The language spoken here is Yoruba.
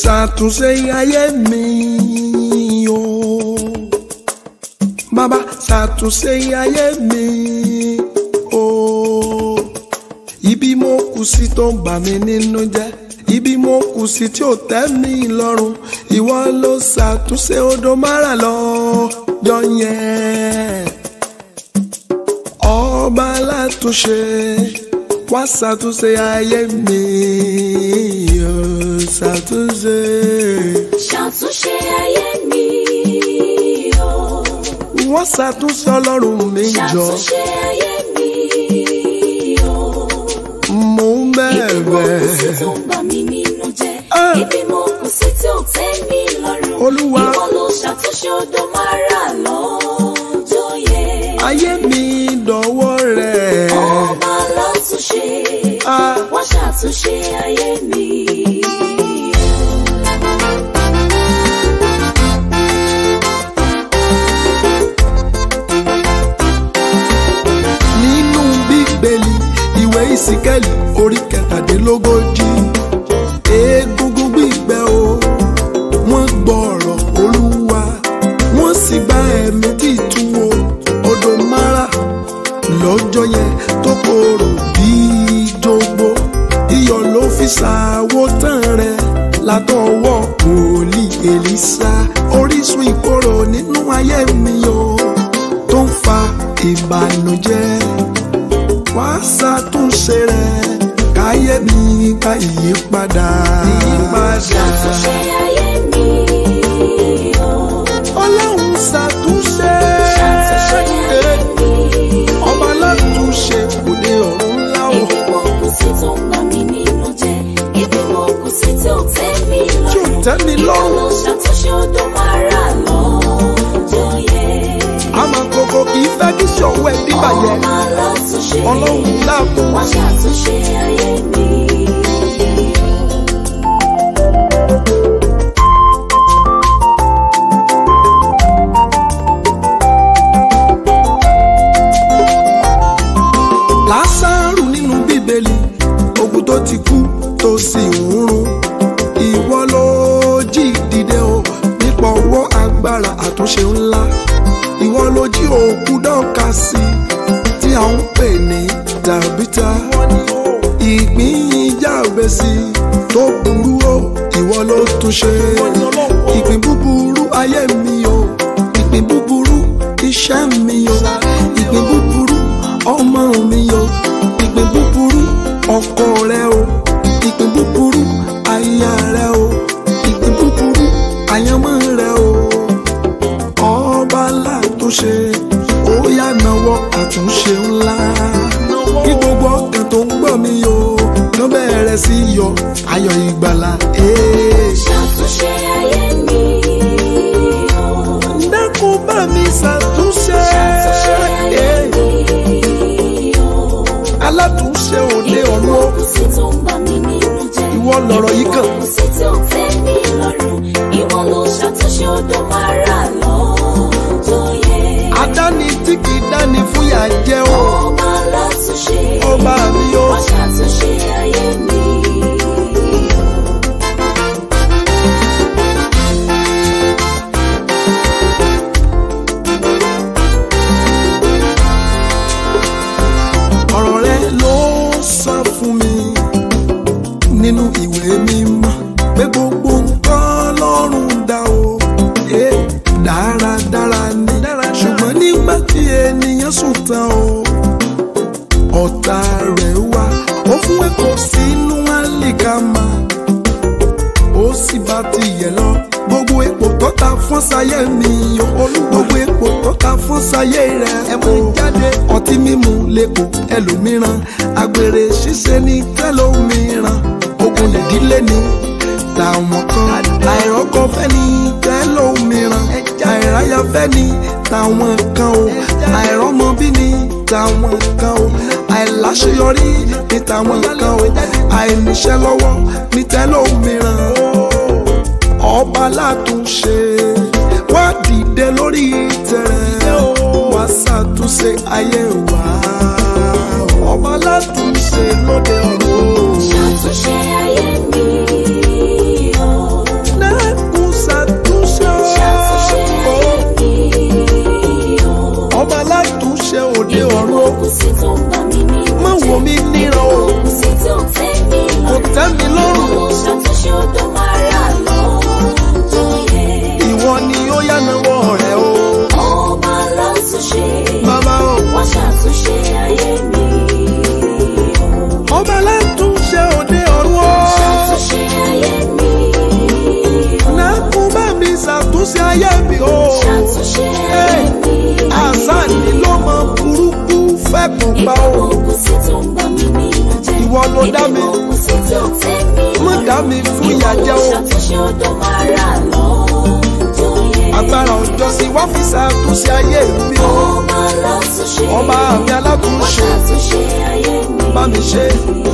ṣàtúnṣe ayé mi o bàbá ṣàtúnṣe ayé mi o ibi mo kù sí tó ń bà mí nínú jẹ́ ibi mo kù sí tí ò tẹ́ mi lọ́rùn ìwọ ló ṣàtúnṣe odò mara lọ́jọ́ yẹn ọba látúnṣe wá ṣàtúnṣe ayé mi ó ṣàtúnṣe. ṣàtúnṣe ayé mi o. wọ́n ṣàtúnṣe ọlọ́run mi jọ ṣàtúnṣe ayé mi o. mò ń ibi mo kù sí bẹ̀rẹ̀ tó ń bà mí nínú jẹ́ Ah. ibi mo kù sí tí ò tẹ́ mi lọ́rùn Olúwa. ìwọ ló ṣàtúnṣe odò mara lọ́jọ́ yẹn. ayé mi dọ̀wọ́ rẹ̀ ọba látúnṣe Ah. wọ́n ṣàtúnṣe ayé mi. nínú bíbélì ìwé ìsíkẹ́lì orí kẹtàdínlógójì egungun gbígbẹ o wọ́n gbọ́ ọ̀rọ̀ olúwa wọ́n sì gba ẹ̀mí títún o odò mara lọ́jọ́ yẹn tó korò bíi jogbo iyọ̀ ló fi ṣàwó tán rẹ̀ látọwọ́ wòlíì èlísà orísun ìkorò nínú ayé mi o tó ń fa ìbànújẹ́ wá ṣàtúnṣe rẹ̀ káyé mi gba ìyípadà. ṣàtúnṣe ayé mi o. ọlọ́run ṣàtúnṣe. ṣàtúnṣe ayé mi o. ọba látúnṣe òde ọ̀run ńlá o. Ibi mo kù sí tó ń bà mí nínú jẹ́, ibi mo kù sí tí ò tẹ́ mi tí ò lọ́rùn. tẹ́ mi Ìwọ lọ́rùn. ló ṣàtúnṣe odò mara lọ́jọ́ yẹn. àmọ́ kòkò kì í fẹ́ kí ṣọ̀wọ́ ẹ̀ dìbàjẹ́. Ọba látúnṣe, ọlọ́run dákun. wọ́n ṣàtúnṣe ayé mi. lásàrù nínú bíbélì òkú tó ti kú tó sì ń run ìwọ ló jí dìde o nípa ọwọ́ agbára àtúnṣe ńlá ìwọ ló jí òkú dọ́ka sí tí a ń pè ní dàbítà ìgbín ìjàgbé sí tó burú o ìwọ ló túnṣe ìpín búburú ayé mi o ìpín búburú iṣẹ́ mi o ìpín búburú ọmọ mi o ìpín búburú ọkọ rẹ o ìpín búburú aya rẹ o ìpín búburú àyànmọ́ rẹ o ọba látúnṣe ó yá náwó àtúnṣe ńlá kí gbogbo ọkàn tó ń gbọ́ mi o ló bẹ̀rẹ̀ sí yọ ayọ̀ ìgbàlà. Ee. Ṣàtúnṣe ayé mi o. dákun bá mi ṣàtúnṣe. Ṣàtúnṣe ayé Ee. mi o. alátúnṣe òde Ibi ọ̀run mo o. kù sí tó ń bà mí nínú jẹ́. Ìwọ lọ̀rọ̀ yìí kàn. Ibi mo kù sí tí ò tẹ́ mi lọ́rùn. Ìwọ ló ṣàtúnṣe odò mara lọ́jọ́ yẹn. adáni tí kì í dáni fúyà jẹ́ o. Ọba látúnṣe. ọba mi o. Wọ́n ṣàtúnṣe ayé mi. ọ̀rọ̀ rẹ ló sọ fún mi nínú ìwé mímọ́ pé gbogbo nǹkan lọ́rùn dá o Eh, dáradára ni ṣùgbọ́n nígbà tí ènìyàn sùn tán o ọ̀tá rẹ̀ wá ó fún èkó sínú àlìkámà ó sì bá tiẹ̀ lọ gbogbo epo tó ta fún sáyé mi o gbogbo epo tó ta fún sáyé rẹ ẹ mú jáde ọtí mímu lẹ́kọ̀ọ́ ẹlòmíràn àgbèrè ṣíṣe ní tẹ́lòmíràn ogun lèdílé ni làwọn kan àìrọ́kọ fẹ́ ní tẹ́lòmíràn àìráyà fẹ́ ní tàwọn kan o àìrọ́mọ bí ní tàwọn kan o àìláṣeyọrí ní tàwọn kan o àìníṣẹ́ lọ́wọ́ ní tẹ́lòmíràn ọba látúnṣe wá dìde lórí tẹrẹ wá ṣàtúnṣe ayé wa ọba látúnṣe lóde ọ̀run. Ṣàtúnṣe ayé mi o. ṣàtúnṣe ayé mi o. ṣàtúnṣe ayé mi. àṣàní ló mọ burúkú fẹ́ kó pa o. Ìgbógun sí tó ń bá mi nínú jẹ́. Ìwọ ló dá mi. Ìgbógun sí tó tẹ́ mi Má dá mi fún ìyà jẹ o. Ìwọ ló ṣàtúnṣe odò máa rà lọ́jọ́ yẹn. agbára ọjọ́ sí wá fi ṣàtúnṣe ayé mi o. Ọba alátúnṣe. ọba mi Wá alátúnṣe ṣàtúnṣe ayé mi. bá mi ṣe.